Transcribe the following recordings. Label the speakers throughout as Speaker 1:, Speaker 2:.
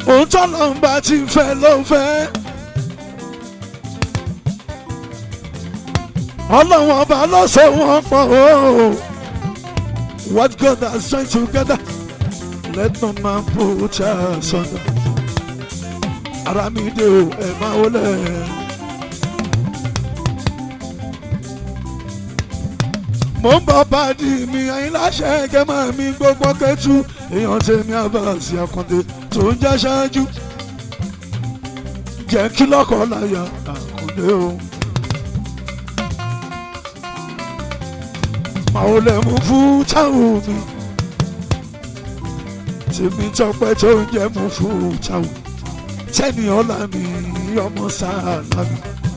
Speaker 1: òun tọ́lọ́ ń bá ti fẹ́ ló fẹ́. ọlọ́run ọba ló so wọ́n pọ̀ o. what God has joined together let no man put asunder. ara mi dé o ẹ̀ máa wọlé. mo ń bọ̀ bàdí mi ẹ̀yin láṣẹ ẹ̀gẹ́ máa mi gbogbo kẹ́tù èèyàn tèmi àbáàsì àkàndé tó ń já ṣáájú jẹ́ kí lọ́kọ̀ láyà àkàndé o. màá lè mú fún táwọn mi tèmi tọpẹ́ tó ń jẹ́ mú fún táwọn tẹ́ni ọ̀la mi ọmọ sáà lámi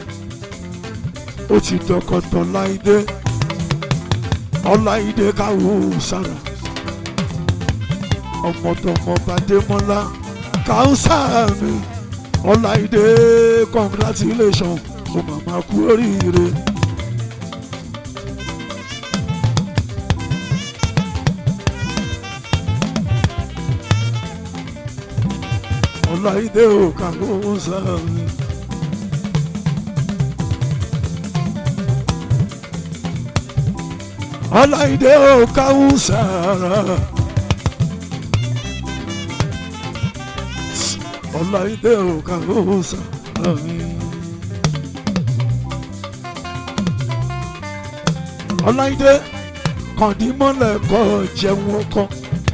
Speaker 1: ó ti dọkọ̀tọ̀ láìdé ọláìdé káwọ sára ọmọdọmọ bàdémọlá káwùsà mi ọláìdé congratulation mo màmá kú oríire. ọláìdé ò káwùsà mi. ọláìdé ò káwùsára ọláìdé ò káwùsára mi. ọláìdé kàndímọ́lẹ̀ kọ́ jẹun ọkọ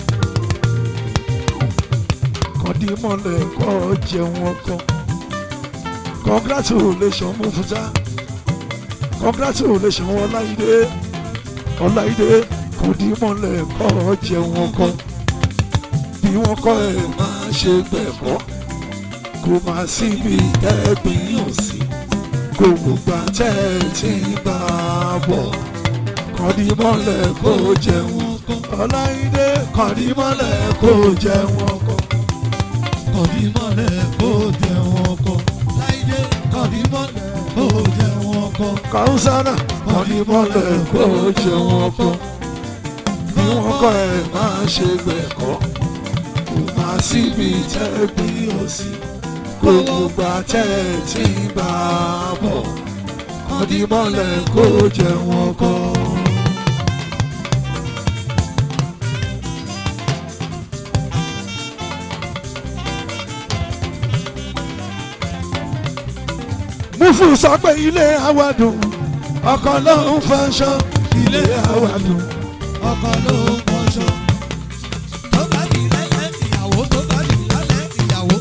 Speaker 1: kàndímọ́lẹ̀ kọ́ jẹun ọkọ congratulation mufuta congratulation ọláìdé ọláìdé kò dí mọ́lẹ̀ kọ́ jẹun ọkọ bí wọ́n kọ́ ẹ̀ máa ṣe gbẹ̀kọ́ kò máa síbi tẹ́gbìn yàn sí kò gbogbo àtẹ́ tí ń bá a bọ̀ kọ́ dí mọ́lẹ̀ kó jẹun ọkọ ọláìdé kọ́ dí mọ́lẹ̀ kó jẹun ọkọ.
Speaker 2: kọ̀dí mọ́lẹ̀ kó jẹun ọkọ. láìdé kọ̀dí mọ́lẹ̀ kó jẹun ọkọ.
Speaker 1: kàúsánà kọ́ dí mọ́lẹ̀ kó jẹun ọkọ bí wọ́n kọ́ ẹ̀ máa ṣe gbẹ̀kọ́ kò máa síbi tẹ́gbìn yàn sí kò gbogbo àtẹ́ tí ń bá a bọ̀ kọ́ dí mọ́lẹ̀ kó jẹun ọkọ. mufu sọ pé ilé àwàdùn ọkọ ló ń fẹsọ ilé àwàdùn
Speaker 2: ọkọ ló ń kọṣọ. tó bá di lẹ́lẹ́ ìyàwó tó bá di lálẹ́ ìyàwó.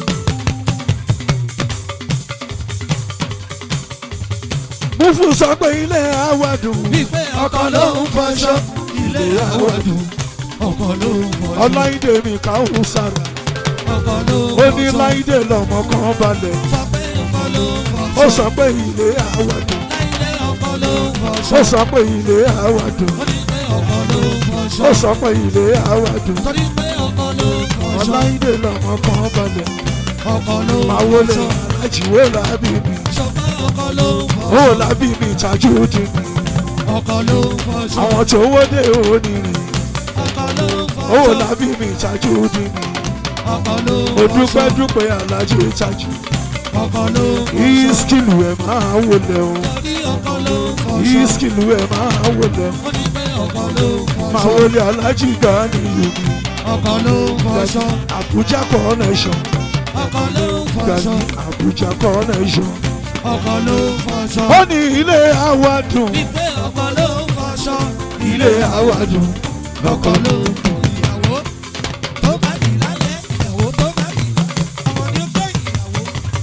Speaker 1: mufu sọ pé ilé àwàdùn
Speaker 2: wípé
Speaker 1: ọkọ ló ń fẹsọ
Speaker 2: ilé àwọ̀dùn. ọkọ ló ń kọṣọ.
Speaker 1: ọláìdè mi káwọn sára
Speaker 2: ọkọ ló ń
Speaker 1: ó ní
Speaker 2: kọṣọ.
Speaker 1: láìdè lọmọ kan balẹ̀
Speaker 2: sọ pé ọkọ ló ń kọṣọ.
Speaker 1: ó sọ pé ilé àwàdùn
Speaker 2: láìdé ọkọ ló ń kọṣọ.
Speaker 1: ó sọ pé ilé àwàdùn
Speaker 2: ó ní pé ọkọ ló ń kọṣọ.
Speaker 1: ó sọ pé ilé àwàdùn
Speaker 2: torí pé ọkọ ló ń kọṣọ.
Speaker 1: ọláìdè lọmọ kan balẹ̀
Speaker 2: ọkọ ló ń
Speaker 1: máa wọlé
Speaker 2: kọṣọ.
Speaker 1: alájìwé làbí mi
Speaker 2: sọ pé ọkọ ló ń
Speaker 1: ó
Speaker 2: kọṣọ.
Speaker 1: làbí mi tajú dín mi
Speaker 2: ọkọ ló ń kọṣọ.
Speaker 1: àwọn tó wọ́dé òní rìn
Speaker 2: ọkọ ló ń kọṣọ.
Speaker 1: ó làbí mi tajú dín mi.
Speaker 2: ọkọ ló ń
Speaker 1: mo
Speaker 2: kọṣọ.
Speaker 1: dúpẹ́ dúpẹ́ alájẹ ìtajú
Speaker 2: ọkọ ló ń kọṣọ.
Speaker 1: ìskìlù ẹ̀ máa wọlé o
Speaker 2: torí ọkọ ló ń kọṣọ.
Speaker 1: ìskìlù ẹ̀ máa wọlé o
Speaker 2: ó ní pé ọkọ ló ń
Speaker 1: máa
Speaker 2: kọṣọ.
Speaker 1: wọlé alájì gani yomi
Speaker 2: ọkọ ló ń kọṣọ.
Speaker 1: Abuja connection
Speaker 2: ọkọ ló ń kọṣọ.
Speaker 1: gani Abuja connection
Speaker 2: ọkọ ló ń kọṣọ.
Speaker 1: ó ní ilé àwàdùn
Speaker 2: wípé ọkọ ló ń kọṣọ.
Speaker 1: ilé àwàdùn
Speaker 2: ọkọ ló ń kọ ìyàwó tó bá di lálẹ́ ìyàwó tó bá di ọmọ ní ó fẹ́ ìyàwó.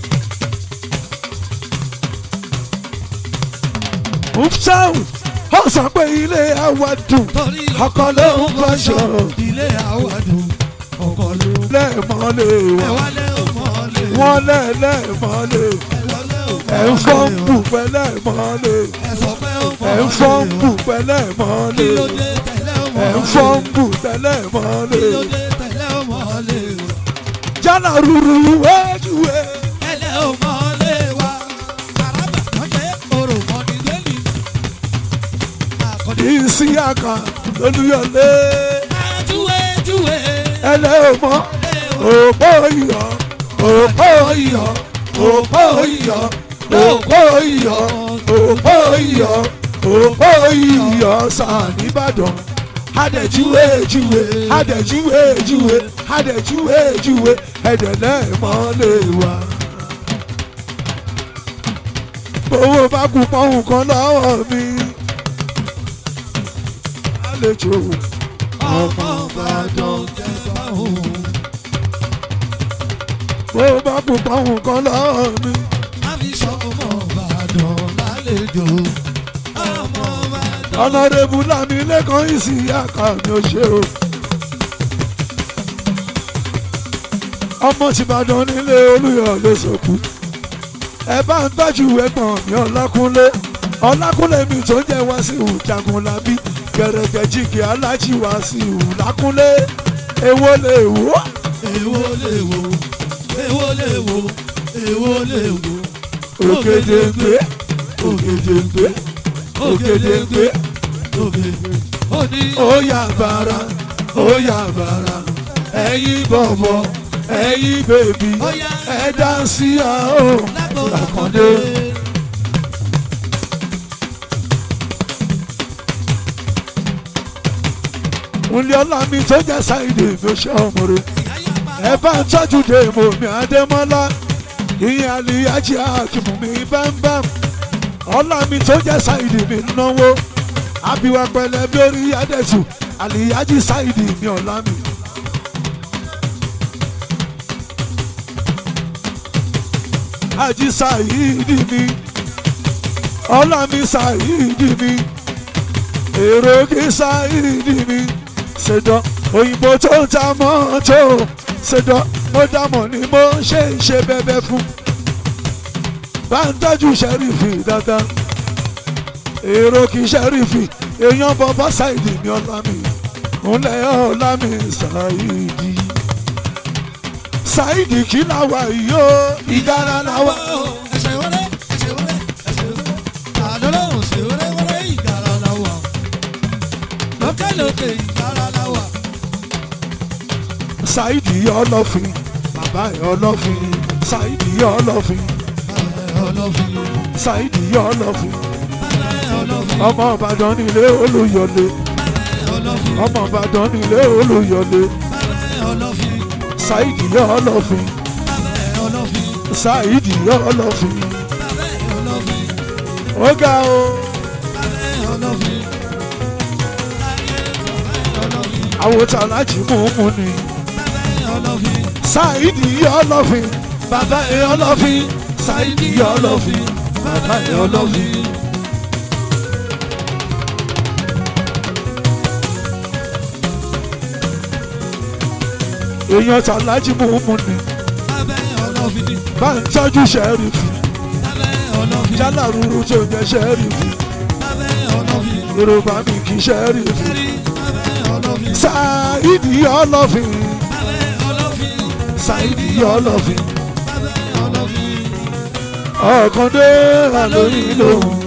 Speaker 1: ufsau ó sọ pé ilé àwàdùn
Speaker 2: torí
Speaker 1: ọkọ ló ń kọṣọ
Speaker 2: ilé àwàdùn ọkọ ló ń
Speaker 1: lẹ́ẹ̀mọ́lé
Speaker 2: ẹ
Speaker 1: wọn
Speaker 2: wálé ọmọlé
Speaker 1: wọ́n lẹ́ẹ̀lẹ́ẹ̀mọ́lé
Speaker 2: ẹ wálé
Speaker 1: ẹ̀ ń fọ́ ń bù pẹ́lẹ́ẹ̀mọ́lé.
Speaker 2: ẹ sọ pé ó fọ́
Speaker 1: ẹ̀ ń fọ́ ń bù pẹ́lẹ́
Speaker 2: kí
Speaker 1: mọ́lẹ̀
Speaker 2: ló dé tẹ̀lé
Speaker 1: ẹ̀ ń
Speaker 2: ọmọlé
Speaker 1: fọ́ ń bù pẹ́lẹ́
Speaker 2: kí ló
Speaker 1: mọ́lẹ̀
Speaker 2: dé tẹ̀lé ọmọlé
Speaker 1: jálà rúru wéjúwe
Speaker 2: tẹ̀lé ọmọlé wa àràbà wọ́n jẹ́ orò mọ́ni lẹ́lì àkọ́dé
Speaker 1: ìsí àkà lólúyọlé
Speaker 2: àjúwe júwe
Speaker 1: ẹlẹ́ ọmọ òpó iyọ̀ òpó iyọ̀ òpó iyọ̀ òpó iyọ̀ òpó iyọ̀ òpó iyọ̀ sàn nìbàdàn adẹ̀júwe júwe adẹ̀júwe júwe adẹ̀júwe júwe ẹ̀dẹ̀ náà mọ́lẹ̀ wá. owó bá kú pọ́hùn kan lọ́wọ́ mi àlejò
Speaker 2: ọmọ ìbàdàn jẹba òun.
Speaker 1: owó bá kú pọ́hùn kan lọ́wọ́ mi
Speaker 2: má fi sọ ọmọ ìbàdàn lálejò. ọmọ ìbàdàn.
Speaker 1: ọ̀nàdébù lámì lẹ́kàn ìsì àkàmì òṣè o. ọmọ tìbàdàn nílé olùyọ̀ ló sọ̀kù. ẹ bá ń tọ́jú ẹ̀gbọ́n mi ọlákúnlé ọlákúnlé mi tó jẹ́ wàsíù jagunlabi gẹ̀rẹ́gẹ̀ jíkì alájí wàsíù lákúnlé èwo lè wò.
Speaker 2: èwo lè wo èwo lè wo èwo lè wo.
Speaker 1: ògèdèǹgbé ògèdèǹgbé ògèdèǹgbé
Speaker 2: ògèdè. ó ní
Speaker 1: ó yà bàrà ó yà bàrà ẹ̀yin bọ̀bọ̀ ẹ̀yin bèbí
Speaker 2: Ó yá.
Speaker 1: ẹ dá sí àó
Speaker 2: lágbo
Speaker 1: àkàndé. Nlé ọlá mi tó jẹ́ sáìdì mi ò ṣe ọmọ rẹ̀. Ẹ bá ń tọ́jú dé mo mi Adémọ́lá. Ìyẹn àlìyájí àkìmù mi bámbám. Ọlá mi tó jẹ́ sáìdì mi náwó. Àbíwá pẹ̀lẹ́ bí orí Adẹ́tù. Àlìyájí sáìdì mi ọ̀la mi. Àjí sáìdì mi. Ọlá mi sáìdì mi. Èrò kí sáìdì mi. Ṣèdọ̀ òyìnbó tó ń ta mọ́tò. Ṣèdọ̀ mo dámọ̀ ni mo ṣe ń ṣe bẹ́bẹ́ fún. Bá ń tọ́jú ṣẹ́rífì dáadáa. Èrò kí ṣẹ́rífì. Èèyàn bọ́bá sáìdì mi ọlá mi. Ńlẹ̀ ọlá mi sáìdì. Sáìdì kí làwà yìí ó. Ìdára làwà.
Speaker 2: ẹsẹ̀ wọlé ẹsẹ̀ wọlé ẹsẹ̀ wọlé. àdọ́lọ́hùn ṣe wọlé wọlé ìgbàlá la wà. lókè lókè ìgbàlá la wà.
Speaker 1: Sáìdì ọlọ́fin. Bàbá ẹ̀ ọlọ́fin. Sáìdì ọlọ́fin.
Speaker 2: bàbá ẹ̀ ọlọ́fin.
Speaker 1: Sáìdì ọlọ́fin.
Speaker 2: bàbá ẹ̀ ọlọ́fin.
Speaker 1: Ọmọ Ìbàdàn nílé Olúyọ̀lé.
Speaker 2: bàbá ẹ̀ ọlọ́fin.
Speaker 1: Ọmọ Ìbàdàn nílé Olúyọ̀lé.
Speaker 2: bàbá ẹ̀ ọlọ́fin.
Speaker 1: Sáìdì ọlọ́fin.
Speaker 2: bàbá ẹ̀ ọlọ́fin.
Speaker 1: Sáìdì ọlọ́fin.
Speaker 2: bàbá ẹ̀ ọlọ́fin.
Speaker 1: Ó ga o.
Speaker 2: bàbá ẹ̀ ọlọ́fin. láyé bàbá ẹ̀ ọlọ́fin.
Speaker 1: Àwòtà láti mú mú ni.
Speaker 2: bàbá ẹ̀ ọlọ́fin.
Speaker 1: Sáìdì ọlọ́fin. Bàbá ẹ̀ ọlọ́fin. Sáìdì ọlọ́fin. Bàbá ẹ̀ ọlọ́fin. Èèyàn tà láti mú mú ni.
Speaker 2: bàbá ẹ̀ ọlọ́fin.
Speaker 1: Bá ń tọ́jú ṣẹ́rífì.
Speaker 2: bàbá ẹ̀ ọlọ́fin.
Speaker 1: Jálà rúru tó jẹ́ ṣẹ́rífì.
Speaker 2: bàbá ẹ̀ ọlọ́fin.
Speaker 1: Yorùbá mi kì í ṣẹ́rífì.
Speaker 2: Sẹ́rí bàbá ẹ̀ ọlọ́fin.
Speaker 1: Sáìdì ọlọ́fin.
Speaker 2: bàbá ẹ̀ ọlọ́fin.
Speaker 1: Sáìdì ọlọ́fin.
Speaker 2: bàbá ẹ̀ ọlọ́fin.
Speaker 1: Ọ̀kan dé àlóyìn lòun.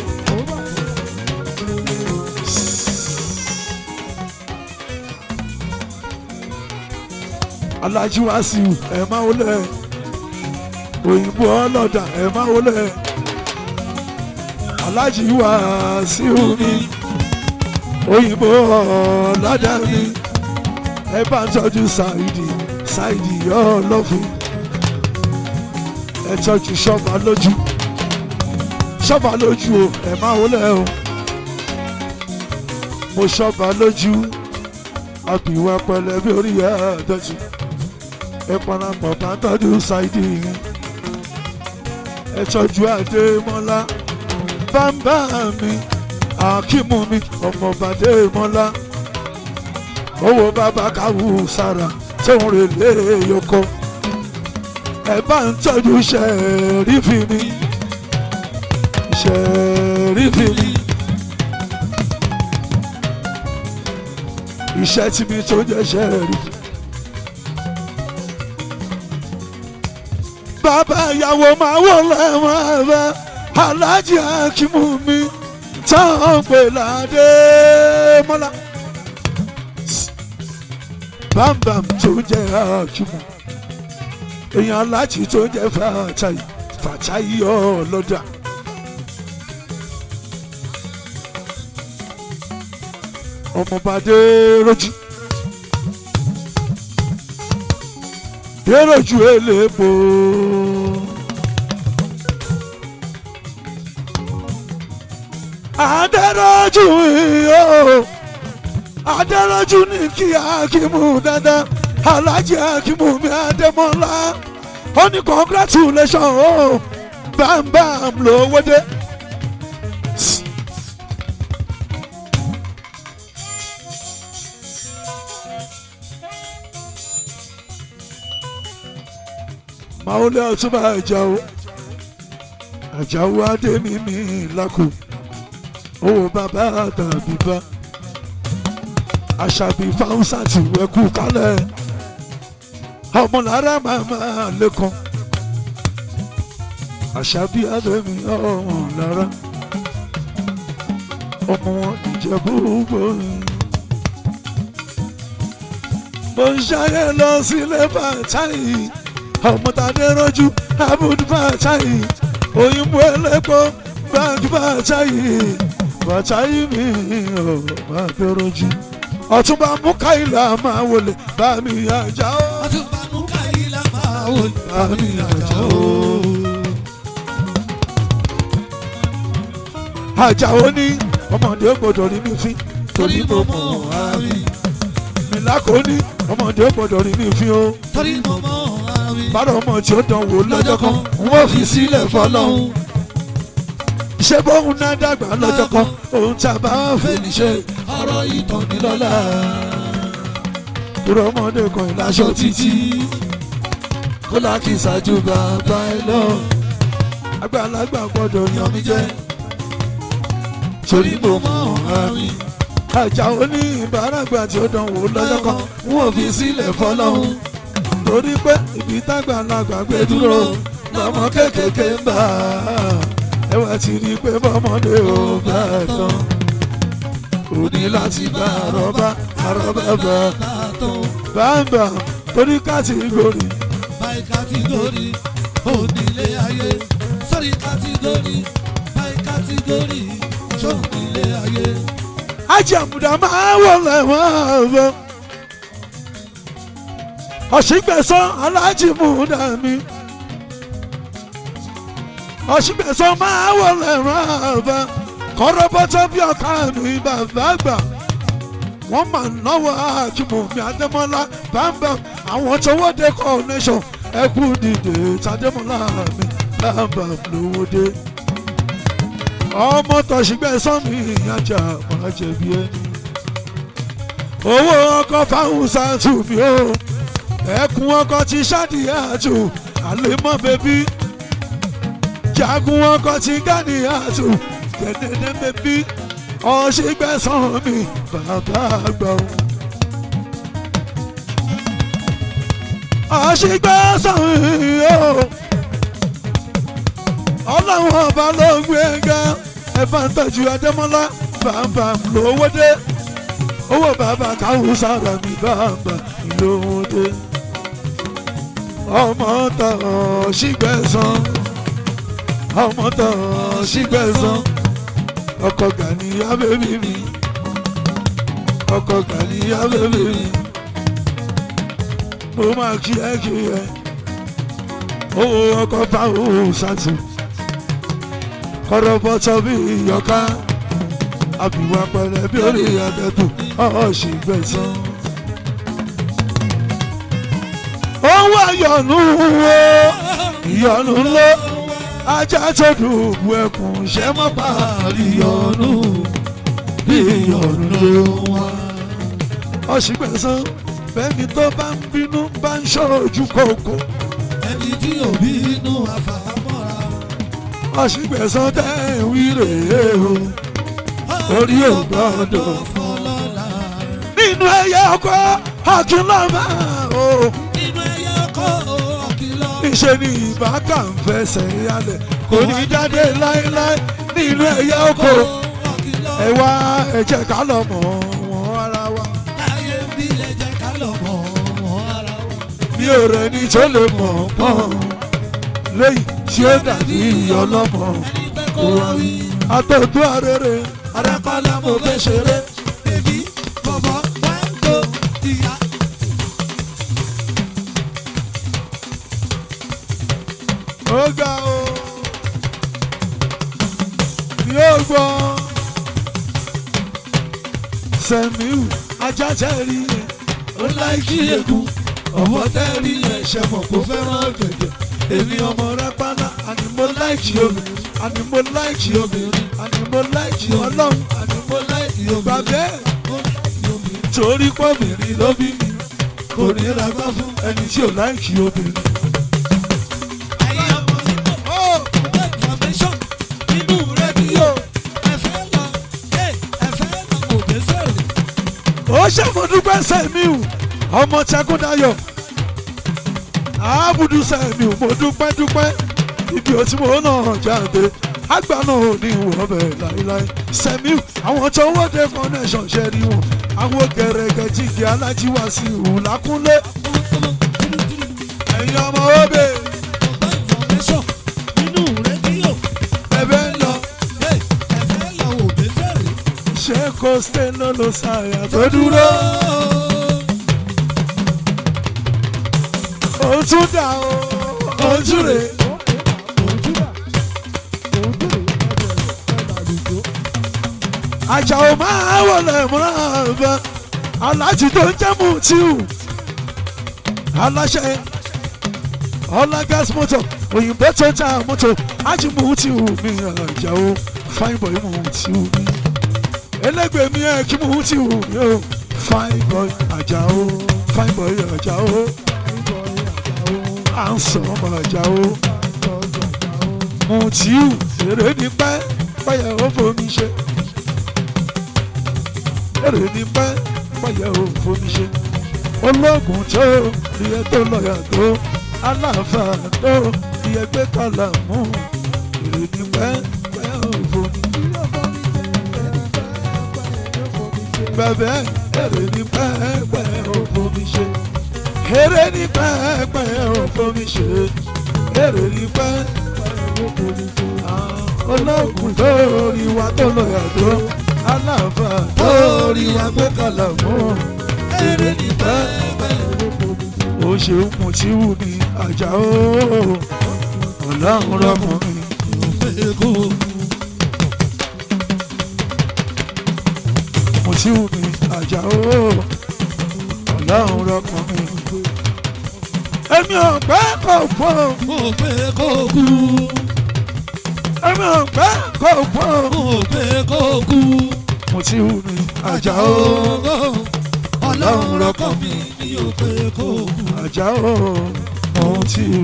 Speaker 1: Alájú Wàsíù ẹ̀ máa wọlé. Òyìnbó ọlọ́dà ẹ̀ máa wọlé. Alájú Wàsíù mi. Òyìnbó ọlọ́dà mi. Ẹ bá ń tọ́jú Sáìdì Sáìdì ọlọ́fin ẹ tọ́jú ṣọ́ba lójú ṣọ́ba lójú o ẹ máa wọlé o mo ṣọ́ba lójú àbíwá pẹ̀lẹ́ bí orí ẹ dọ̀tí ẹ parapọ̀ bá tọ́jú ṣáìdì yìí ẹ tọ́jú Adémọ́lá bàbá mi àkímù mi ọmọọba Adémọ́lá owó bàbá káwù sára tóun rè lé yọkọ ẹ bá ń tọ́jú ṣẹ̀rífì mi ṣẹ̀rífì mi iṣẹ́ tí mi tó jẹ́ ṣẹ̀rífì. bàbá ìyàwó máa wọ̀ lẹ́wọ̀n bá aláàjì akímù mi táwọn pè ládé mọ́lá bámbàm tó jẹ́ akímù èèyàn aláàjì tó ń jẹ́ fàtàyì fàtàyì ọlọ́dà. ọmọọba déròjì déròjì elépo. adéròjì yóò adéròjì ní kí akimu dáadáa alájí akimu mi adémọlá ó ní congratulation o bámbám lówó dé. Màólé ọ̀túnba Àjàó Àjàó Adémímí lákò owó bàbá tàbí bá àṣàbí fáwùsà ti wẹ̀kú kálẹ̀ ọmọlára màmá lẹ́kàn àṣàbí Adémí ọmọlára ọmọ wọn ìjẹ̀bú gbòòrò mo ń ṣayẹ lọ sílé bàtáyì ọmọtadé rọjú abudu bàtáyì òyìnbó ẹlẹpọ gbàgbé bàtáyì bàtáyì mi ò má dé rọjú ọtúnba mukaila máa wọlé bá mi àjà ó
Speaker 2: Ọtúnba Múkàílà máa wò ní
Speaker 1: bá mi àjà ó. àjà ó ní ọmọdé gbọ́dọ̀ rí mi fín
Speaker 2: torí mo mọ̀ ara mi.
Speaker 1: mílákò ní ọmọdé gbọ́dọ̀ rí mi fín o.
Speaker 2: Torí mo mọ̀ ara mi.
Speaker 1: bára ọmọ tí ó dán wò lọ́jọ́ kan wọ́n fi sílẹ̀ fọlọ́hún. ṣé bóun náà dàgbà lọ́jọ́ kan òun tá a bá fẹ́ ní ṣe
Speaker 2: ọ̀rọ̀ ìtàn ní lọ́la.
Speaker 1: kúrò ọmọdé kan ìláṣọ títí kó láti ṣáájú bàbá ẹ lọ. àgbàlagbà gbọ́dọ̀ yan mi jẹ́ torí mo mọ̀ ara mi. àjà òní ìbáràgbà tí ó dán wò lọ́jọ́ kan wọ́n fi sílẹ̀ fọlọ́hún. torí pé ibi tágbàlagbà gbé dúró lọ́mọ kéékèèké ń bà á. ẹ wá ti rí i pé bọ́mọdé ò bá ẹ̀ tán. ó ní láti bá àrọ́bá àrọ́bá bá
Speaker 2: Bàtàn
Speaker 1: bàbá torí kàtìgórì
Speaker 2: by category onílé ayé sorry category by category sónílé ayé.
Speaker 1: ajàmùdà máa wọlé wọn bọ ọ̀ṣìgbẹ̀sán alájìmùdà mi ọ̀ṣìgbẹ̀sán máa wọlé wọn bọ kọ́rọ́bọ́tọ́ bí ọ̀ká mi bàbá àgbà wọ́n máa náwó àjùmọ̀ mi àdèmọ́lá bámbám àwọn tọwọ́ dé coronation ẹkú dìde tàdémọ́lá mi bámbám lówó dé ọmọ tọ̀sígbẹ̀sán mi ìyájà máa jẹ̀bi ẹni owó ọkọ̀ fáwọn sàtù mi o ẹkùn ọkọ̀ ti ṣáàdìyà àtù àlèmọ́ bẹ́bí jagun ọkọ̀ ti gánì àtù gẹ̀dẹ̀dẹ̀ bẹ́bí ọ̀sígbẹ̀sán mi bàbá àgbà o. ọ̀sígbẹ̀sán mi o ọlọ́run ọba ló ń gbé ga ẹ bá ń tọ́jú adémọ́lá bàbá lówó dé owó bàbá káwọn sára mi bàbá lówó dé ọmọ tán ṣígbẹ́sán ọmọ tán ṣígbẹ́sán ọkọ Gàníyà bébí mi ọkọ Gàníyà bébí mi mo máa kí ẹ kí ẹ owó ọkọ báwo ṣàtì kọ́rọ́bọ́tọ́ bí ìyọ̀ká àbíwá pẹ̀lẹ́ bí orí àdẹ́tù ọ̀ṣìgbẹ̀sán. owó àyọ̀nù wo ìyọ̀nù ló ajá tó dùbù ẹkùn ṣẹ́ mọ́ parí ìyọ̀nù bí ìyọ̀nù ló wá. ọ̀ṣìgbẹ̀sán bẹ́ẹ̀ni tó bá ń bínú bá ń ṣojú kòkó
Speaker 2: ẹni tí òbí inú àfàmọ́ra.
Speaker 1: ọ̀ṣìgbẹ̀sán tẹ́ ń wí rèé o orí ò gbọ́dọ̀
Speaker 2: fọlọ́la.
Speaker 1: nínú ẹyẹ ọkọ akínlọ́mà o
Speaker 2: nínú ẹyẹ ọkọ ọ̀kìlọ̀.
Speaker 1: níṣẹ́ ni ìbákà ń fẹsẹ̀ yálẹ̀ kò ní jáde láéláé nínú ẹyẹ ọkọ
Speaker 2: ọ̀kìlọ̀.
Speaker 1: ẹ wá ẹ jẹ́ ká lọ mọ̀ wọ́n ara wa
Speaker 2: láyé bí lè jẹ́ ká lọ mọ̀ wọ́n ara wa.
Speaker 1: èmi ò rẹ̀ ní tó lè mọ̀ pọ́n lẹ́yìn tí ó dàbí ọlọ́mọ
Speaker 2: ẹni pẹ́ kó wá wí.
Speaker 1: àtọ̀tún arére
Speaker 2: Arápálá mo fẹ́ ṣeré. Èmi bọ̀bọ̀ wá ń go ìyá.
Speaker 1: ó ga o mi ò gbọ́ sẹ́miu ajá tẹ́rí yẹn
Speaker 2: Ó láìkí eku. Ọ̀bọ tẹ́rí yẹn ṣe mọ̀ kó fẹ́ràn gẹ̀gẹ̀.
Speaker 1: èmi ọmọ rápálá àní mo láìkì obìnrin àní mo láìkì obìnrin àní mo láìkì ọlọ́run
Speaker 2: Àní mo láìkí omi.
Speaker 1: bàbá ẹ̀
Speaker 2: Mo láìkí omi.
Speaker 1: torí pọ́bìnrin ló bí mi
Speaker 2: Kò ní ra gbá fún.
Speaker 1: ẹni tí ò láìkì obìnrin.
Speaker 2: Ayé ọmọ nígbà. Ó ọgbẹ́ information nínú rédíò. Ẹ̀fẹ́ lọ. Ẹ̀fẹ́ lọ kò dé sẹ́rẹ̀.
Speaker 1: ó ṣàmọ̀dúpẹ́ sẹ́miu ọmọ Ṣàgúndayọ̀ àbùdù sẹ́miu mo dúpẹ́ dúpẹ́ ibi ò tí mo náà jáde àgbà náà ò ní ìwọ̀n bẹ̀ láíláí sẹ́miu àwọn tó wọ́dẹ connection ṣe rí wọn àwọn gẹ̀rẹ́gẹ̀ jíjẹ alájíwá sí ìhù lákúnlé ẹ̀yin ọmọ òbí
Speaker 2: Ọgbẹ́ information nínú rédíò.
Speaker 1: ẹ̀bẹ̀ ń lọ
Speaker 2: Ẹ̀fẹ́ lọ kò dé sẹ́rẹ̀.
Speaker 1: ṣé kò stay lọ́lọ́ sáyà tó dúró ó tún dà ó ó tún rè é. àjàò máa wọlé múràbà aláàjì tó ń jẹ́ Mutiu aláṣẹ ọlá gas motor òyìnbó tó ń ta mọ́tò ájì Mutiu mi àjàò fine boy Mutiu mi ẹlẹgbẹ́ mi ẹ̀ kí Mutiu mi o fine boy àjàò fine boy àjàò à ń sọ ọmọ àjàò Mutiu èrè ní pẹ́ pẹ́yẹ ó fomi ṣe èrè ní pẹ́ pẹ́yẹ ò fomi ṣe ológun tó iye tó lọ́yà tó aláàfà tó iye gbé kàlà mú èrè ní pẹ́ pẹ́yẹ ò fomi bẹ̀bẹ̀ èrè ní pẹ́ pẹ́yẹ ò fomi ṣe èrè ní pẹ́ pẹ́yẹ ò fomi ṣe èrè ní pẹ́ ológun tó rí wa tó lọ́yà tó aláàfà tó rí wa gbé kàlà mú èrè ní pẹ́ ó ṣeun Mutiu ní Àjàó ọlọ́run rọkùnrin Mutiu ní Àjàó ọlọ́run rọkùnrin èmi ò pẹ́ kò fọ́
Speaker 2: Mo pé kó kú.
Speaker 1: èmi ò pẹ́ kò fọ́
Speaker 2: Mo pé kó kú.
Speaker 1: Mutiu ní Àjàó
Speaker 2: Ọlọ́run lọ́kàn mi ní o pé kó kú.
Speaker 1: Àjàó Mutiu.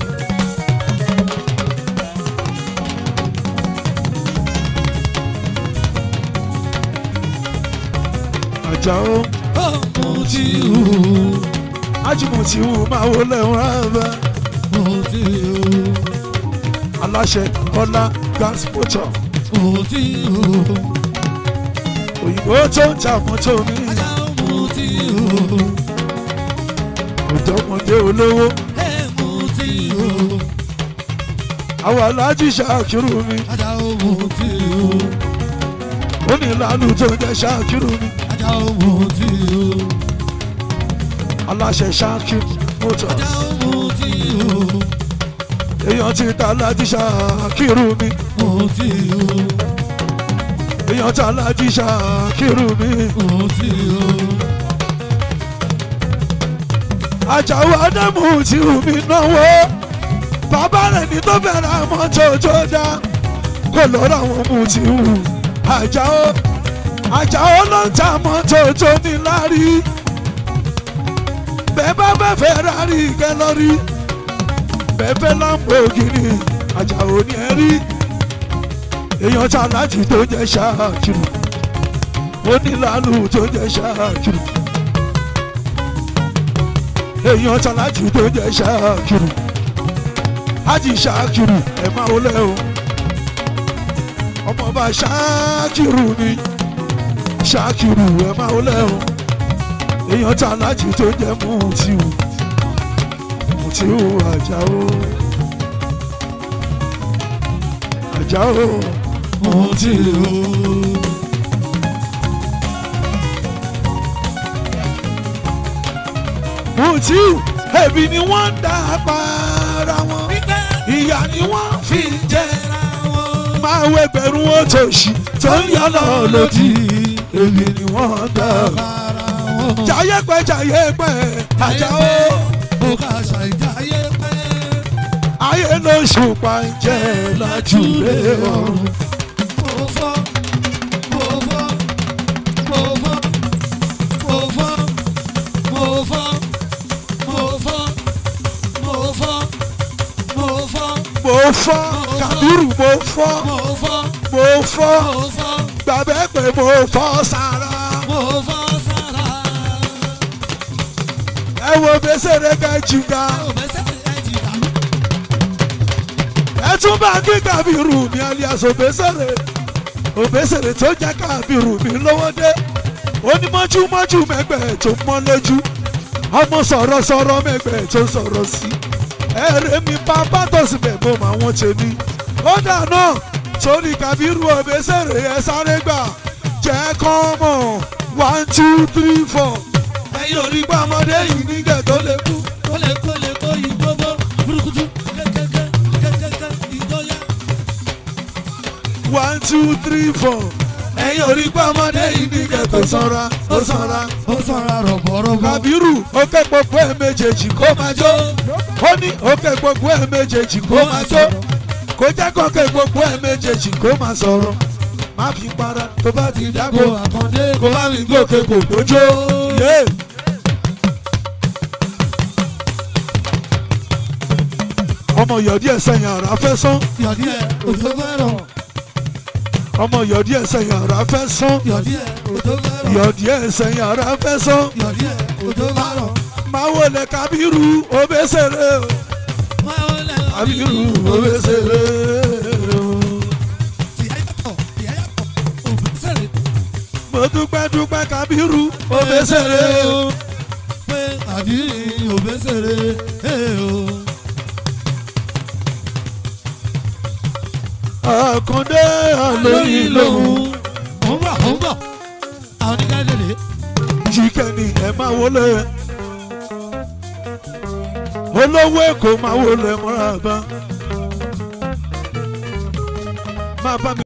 Speaker 1: Àjàó
Speaker 2: Mutiu.
Speaker 1: Ájì Mutiu máa wọlé wọn rẹ̀
Speaker 2: Mutiu.
Speaker 1: aláṣẹ Ọlá gas motor
Speaker 2: Mutiu.
Speaker 1: òyìnbó tó ń ta mọ́tò mi
Speaker 2: Ajá Mutiu.
Speaker 1: ọ̀dọ́mọdé olówó
Speaker 2: Ẹ Mutiu.
Speaker 1: àwọn aláàjì ṣàkírù mi
Speaker 2: Ajá Mutiu.
Speaker 1: ó ní ìlànà tó ń jẹ́ ṣàkírù mi
Speaker 2: Ajá Mutiu.
Speaker 1: aláṣẹ ṣàkírù motors
Speaker 2: Ajá Mutiu.
Speaker 1: èèyàn ti ta aláàjì ṣàkírù mi
Speaker 2: Mutiu.
Speaker 1: èèyàn ta aláàjì ṣàkírù mi
Speaker 2: Mutiu.
Speaker 1: Àjàó Ádámù tí mi náwó bàbá rẹ̀ ní tó bẹ̀rẹ̀ mọ́tò tó dá kò lọ́rọ̀ àwọn Mutiu Àjàó Àjàó ló ń ta mọ́tò tó ní lárí bẹ́ẹ̀ bá bẹ́ẹ̀ fẹ́ rárí kẹlọ́rí bẹ́ẹ̀ fẹ́ Lamborghini Àjàó ní ẹ rí èèyàn ta láti tó jẹ́ Ṣàkírù ó ní lálù tó jẹ́ Ṣàkírù èèyàn ta láti tó jẹ́ Ṣàkírù Hájì Ṣàkírù ẹ̀ máa wọlé o ọmọọba Ṣàkírù ni Ṣàkírù ẹ̀ máa wọlé o èèyàn ta láti tó jẹ́ Mutiu Mutiu Àjàó Àjàó Mutiu. Mutiu ẹbí ni wọ́n ń dá para wọn ìyá ni wọ́n fi ń jẹ máa wọ ẹgbẹ̀rún òtòṣì tó ń yọ lọ lòdì ẹbí ni wọ́n ń dá jayé pẹ́ jayé pẹ́ Àjàó ayé ló ṣùpá ń jẹ lájúlé ọ̀run. mo fọ́ Kàbírù mo fọ́ mo fọ́ gbàgbé pé mo fọ́ sára. ẹ wo bẹ́sẹ̀rẹ̀ ká jìgá ẹ tún bá kí Kàbírù mi alias òbẹ́sẹ̀rẹ̀ òbẹ́sẹ̀rẹ̀ tó jẹ́ Kàbírù mi lówó dé onímọ̀júmọ̀jú mẹ́gbẹ̀ẹ́ tó mọ́ lójú ọmọ sọ̀rọ̀sọ̀rọ̀ mẹ́gbẹ̀ẹ́ tó sọ̀rọ̀ sí ẹ̀rẹ́ mi bàbá tó sì bẹ̀ bọ́ màá wọ́n ṣe ní. ó dáná sórí Kàbírù òbẹ́sẹ̀rẹ̀ ẹ sáré gbà jẹ́ kán mọ̀ one two three four ẹ̀yin ò rí gbọ́ ọmọdé yìí nígbẹ̀ tó lè kú. one two three four ẹ̀yin ò rí gbọ́ ọmọdé yìí nígbẹ̀ tó sanra ó sanra.
Speaker 2: Ó sanra rọ̀bọ̀rọ̀bọ̀.
Speaker 1: Kàbírù ó ké gbogbo ẹ̀ méjèèjì kó máa jó ó ní ó ké gbogbo ẹ̀ méjèèjì kó máa jó kó jẹ́ kó ké gbogbo ẹ̀ méjèèjì kó máa sọ̀rọ̀ má fi para tó bá ti dágbo
Speaker 2: Kó àkàndé
Speaker 1: kó má fi gòkè kò gbójó. yé. ọmọ yọ̀dí ẹ̀ sẹ́yìn àrà fẹ́ sán
Speaker 2: yọ̀dí ẹ̀ òjò fẹ́ràn.
Speaker 1: ọmọ yọ̀dí ẹ̀ sẹ́yìn àrà fẹ́ sán
Speaker 2: Yọ̀dí ẹ̀ òjò fẹ́ràn.
Speaker 1: yọ̀dí ẹ̀ sẹ́yìn àrà fẹ́ sán
Speaker 2: Yọ̀dí ẹ̀ òjò fẹ́ràn.
Speaker 1: máa wọlé Kàbírù òbẹ́sẹ̀rẹ̀ o.
Speaker 2: Máa wọlé
Speaker 1: Kàbírù òbẹ́sẹ̀rẹ̀ o.
Speaker 2: Tìyá yàtọ̀, tìyá yàtọ̀, òbẹ́sẹ̀rẹ̀.
Speaker 1: mo dúpẹ́ dúpẹ́ Kàbírù òbẹ́sẹ̀rẹ̀ o.
Speaker 2: Pé àdìrí òbẹ́sẹ̀rẹ̀ ẹ̀ o.
Speaker 1: Àkàndé àlóyìn lòun
Speaker 2: Ó ń bọ̀, ó ń bọ̀. Àwọn oníkàdé lè.
Speaker 1: jíkẹ́ ni ẹ máa wọlé. olówó èkó máa wọlé mọ́ra bá. máa bá mi.